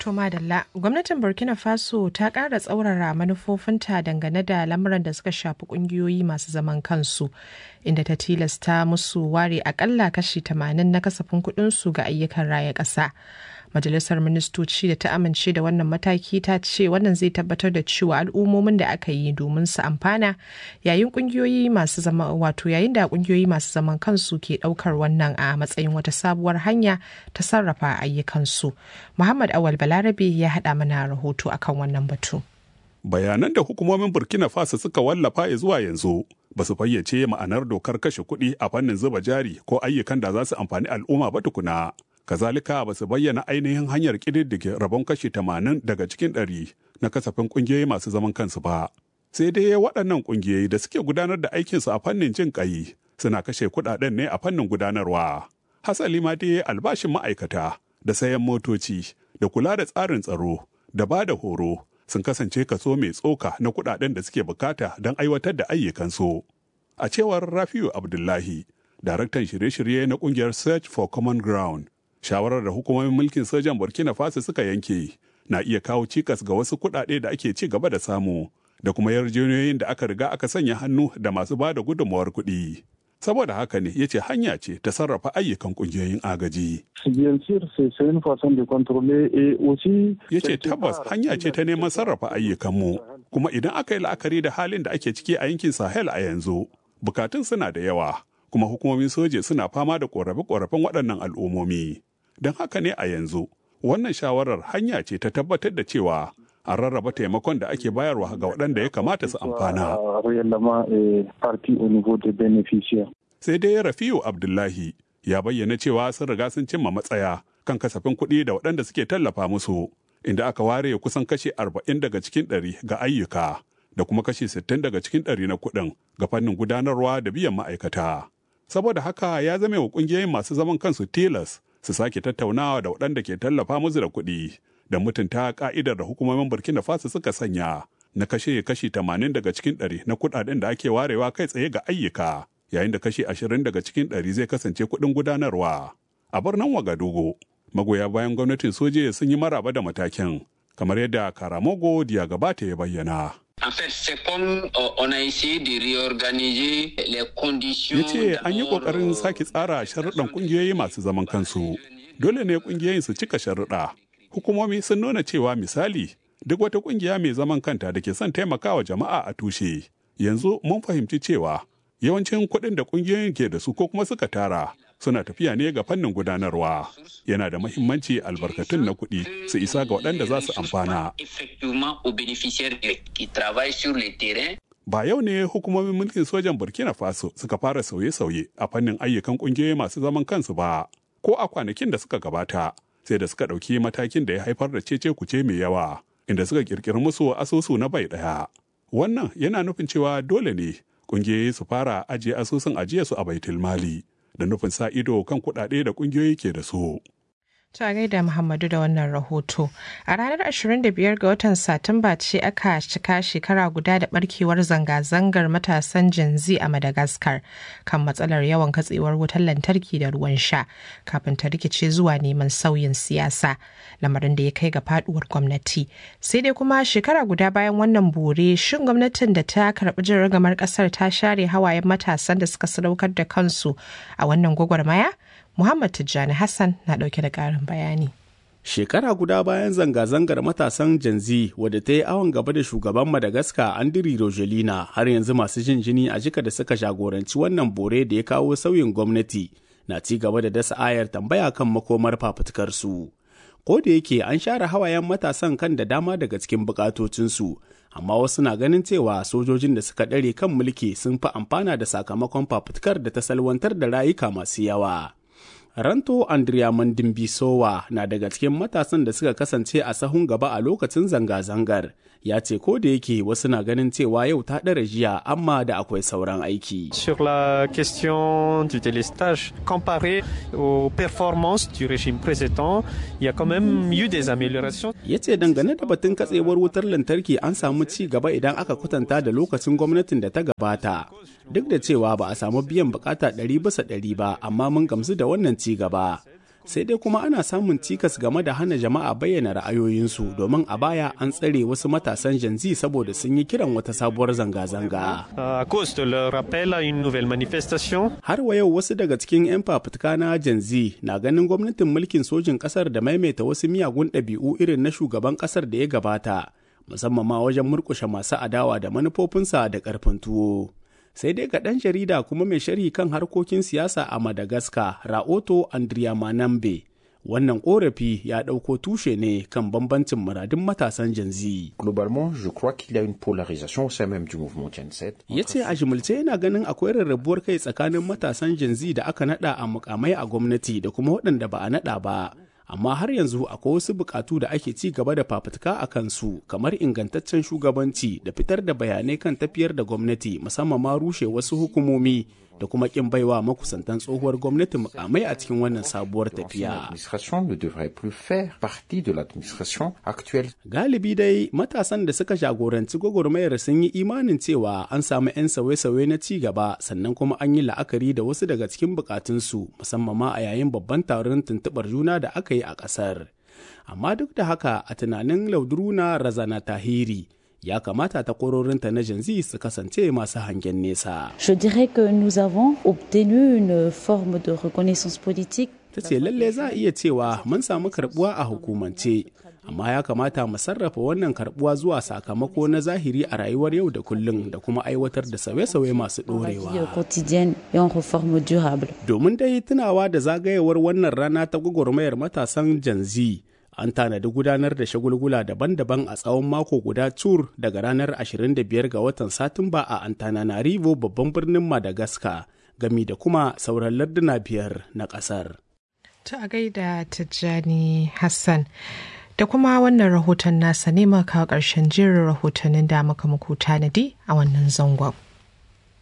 To madalla, gwamnatin Burkina Faso ta ƙara tsaurara manufofinta dangane da lamuran da suka shafi ƙungiyoyi masu zaman kansu, inda ta tilasta musu ware akalla kashi 80 na kasafin kuɗinsu ga ayyukan raya ƙasa. Majalisar Ministoci da ta amince da wannan mataki ta ce wannan zai tabbatar da cewa al'ummomin da aka yi domin su amfana yayin kungiyoyi masu zama wato yayin da kungiyoyi masu zaman kansu ke daukar wannan a matsayin wata sabuwar hanya ta sarrafa ayyukansu. Muhammad Awal Balarabe ya haɗa mana rahoto akan wannan batu. Bayanan da hukumomin Burkina Faso suka wallafa zuwa yanzu ba su fayyace ma'anar dokar kashe kuɗi a fannin zuba jari ko ayyukan da za su amfani al'umma ba tukuna. kazalika ba su bayyana ainihin hanyar ƙididdige rabon kashi tamanin daga cikin ɗari na kasafin ƙungiyoyi masu zaman kansu ba. Sai dai waɗannan ƙungiyoyi da suke gudanar da aikinsu a fannin jin ƙai suna kashe kuɗaɗen ne a fannin gudanarwa. Hasali ma dai albashin ma'aikata da sayan motoci da kula da tsarin tsaro da ba da horo sun kasance kaso mai tsoka na kuɗaɗen da suke bukata don aiwatar da ayyukansu. A cewar Rafiu Abdullahi, daraktan shirye-shirye na ƙungiyar Search for Common Ground, shawarar da hukumomin mulkin sojan burkina faso suka yanke na iya kawo cikas ga wasu kuɗaɗe da ake ci gaba da samu da kuma yarjejeniyoyin da aka riga aka sanya hannu da masu ba da gudunmawar kuɗi saboda haka ne ya ce hanya ce ta sarrafa ayyukan ƙungiyoyin agaji ya ce tabbas hanya ce ta neman sarrafa ayyukanmu kuma idan aka yi la'akari da halin da ake ciki a yankin sahel a yanzu bukatun suna da yawa kuma hukumomin soje suna fama da ƙorafe-ƙorafen waɗannan al'ummomi. Don haka ne a yanzu, wannan shawarar hanya ce ta tabbatar da cewa an rarraba taimakon da ake bayarwa ga waɗanda ya kamata su amfana. Sai dai Rafiu Abdullahi ya bayyana cewa sun riga sun cimma matsaya kan kasafin kuɗi da waɗanda suke tallafa musu, inda aka ware kusan kashi arba'in daga cikin ɗari ga ayyuka. da kuma kashi 60 daga cikin ɗari na kuɗin ga fannin gudanarwa da biyan ma'aikata. Saboda haka ya zame wa ƙungiyoyin masu zaman kansu tilas su sake tattaunawa da waɗanda ke tallafa musu da kuɗi da mutunta ka'idar da hukumomin Burkina Faso suka sanya na kashe kashi 80 daga cikin ɗari na kuɗaɗen da ake warewa kai tsaye ga ayyuka yayin da kashi 20 daga cikin ɗari zai kasance kuɗin gudanarwa. A birnin Wagadugu, magoya bayan gwamnatin soje sun yi maraba da matakin kamar yadda Karamogo Diagabata ya bayyana. En fait, c'est comme euh, on a essayé de réorganiser les conditions. Ya ce an yi ƙoƙarin sake tsara sharuɗan ƙungiyoyi masu zaman kansu. Dole ne ƙungiyoyin su cika sharuɗa. Hukumomi sun nuna cewa misali duk wata ƙungiya mai zaman kanta da ke son taimakawa jama'a a tushe. Yanzu mun fahimci cewa yawancin kuɗin da ƙungiyoyin ke da su ko kuma suka tara suna tafiya ne ga fannin gudanarwa yana da mahimmanci albarkatun na kuɗi su isa ga waɗanda za su amfana ba yau ne hukumomin mulkin sojan burkina faso suka fara sauye-sauye a fannin ayyukan ƙungiyoyi masu zaman kansu ba ko a kwanakin da suka gabata sai da suka ɗauki matakin da ya haifar da cece kuce mai yawa inda suka ƙirƙiri musu asusu na bai ɗaya wannan yana nufin cewa dole ne ƙungiyoyi su fara ajiye asusun ajiyarsu a baitul mali da nufin sa ido kan kuɗaɗe da ƙungiyoyi ke da su. Ta gaida Muhammadu da wannan rahoto. A ranar 25 ga watan Satumba ce aka cika shekara guda da barkewar zanga-zangar matasan Gen Z a Madagascar kan matsalar yawan katsewar wutar lantarki da ruwan sha kafin ta rikice zuwa neman sauyin siyasa, lamarin da ya kai ga faduwar gwamnati. Sai dai kuma shekara guda bayan wannan bore, shin gwamnatin da ta karɓi jin ragamar ƙasar ta share hawayen matasan da suka sadaukar da kansu a wannan gwagwarmaya? Muhammad Tijjani Hassan na ɗauke da ƙarin bayani. Shekara guda bayan zanga-zangar matasan Gen Z wadda ta yi awon gaba da shugaban Madagascar Andiri Rogelina har yanzu masu jin jini a jika da suka jagoranci wannan bore da ya kawo sauyin gwamnati na ci gaba da dasa ayar tambaya kan makomar fafutukarsu. Ko da yake an share hawayen matasan kan da dama daga cikin bukatocinsu, amma wasu na ganin cewa sojojin da suka ɗare kan mulki sun fi amfana da sakamakon fafutukar da ta salwantar da rayuka masu yawa. Ranto Andrea Mandimbisowa na daga cikin matasan da suka kasance a sahun gaba a lokacin zanga-zangar. Ya ce ko da yake wasu na ganin cewa yau ta ɗara jiya amma da akwai sauran aiki. Sur la question du délestage, comparé aux performances du régime précédent, il y a quand même eu des améliorations. Ya ce dangane da batun katsewar wutar lantarki an samu ci gaba idan aka kwatanta da lokacin gwamnatin da ta gabata. Duk da cewa ba a samu biyan bukata ɗari bisa ɗari ba, amma mun gamsu da wannan ci gaba. sai dai kuma ana samun cikas game da hana jama'a bayyana ra'ayoyinsu domin a baya an tsare wasu matasan janzi saboda sun yi kiran wata sabuwar zanga-zanga. À cause de leur appel à une nouvelle manifestation. Har wa yau wasu daga cikin 'yan fafutuka na janzi na ganin gwamnatin mulkin sojin kasar da maimaita wasu miyagun ɗabi'u irin na shugaban kasar da ya gabata, musamman ma wajen murkushe masu adawa da manufofinsa da ƙarfin tuwo. sai dai ga ɗan jarida kuma mai sharhi kan harkokin siyasa a madagascar raoto andriya manambe wannan korafi ya ɗauko tushe ne kan bambancin muradun matasan janzi. Globalement, je crois qu'il y a une polarisation au sein même du mouvement Gen Z. Ya ce a jimilce yana ganin akwai rarrabuwar kai tsakanin matasan janzi da aka nada a mukamai a gwamnati da kuma waɗanda ba a nada ba. amma har yanzu akwai wasu bukatu da ake ci gaba da fafutuka a kansu kamar ingantaccen shugabanci da fitar da bayanai kan tafiyar da gwamnati musamman ma rushe wasu hukumomi da kuma kin baiwa makusantan tsohuwar gwamnati mukamai a cikin wannan sabuwar tafiya. Galibi dai matasan da suka jagoranci gwagwarmayar sun yi imanin cewa an samu 'yan sauye-sauye na ci gaba sannan kuma an yi la'akari da wasu daga cikin bukatunsu musamman ma a yayin babban taron tuntuɓar juna da aka yi a ƙasar. Amma duk da haka a tunanin Laudruna Razana Tahiri ya kamata takwarorinta na janzi su kasance masu hangen nesa. Je dirais que nous avons obtenu une forme de reconnaissance politique. Ta ce lalle za a iya cewa mun samu karbuwa a hukumance, amma ya kamata mu sarrafa wannan karbuwa zuwa sakamako na zahiri a rayuwar yau da kullum da kuma aiwatar da sauye-sauye masu ɗorewa. Domin dai tunawa da zagayewar wannan rana ta gwagwarmayar matasan janzi. an tanadi gudanar da shagulgula daban-daban a tsawon mako guda cur daga ranar 25 ga watan satumba a antananarivo babban birnin madagascar gami da kuma sauran larduna biyar na kasar ta a gaida tijjani hassan da kuma wannan rahoton nasa ne maka karshen jerin rahotannin da muka muku tanadi a wannan zangon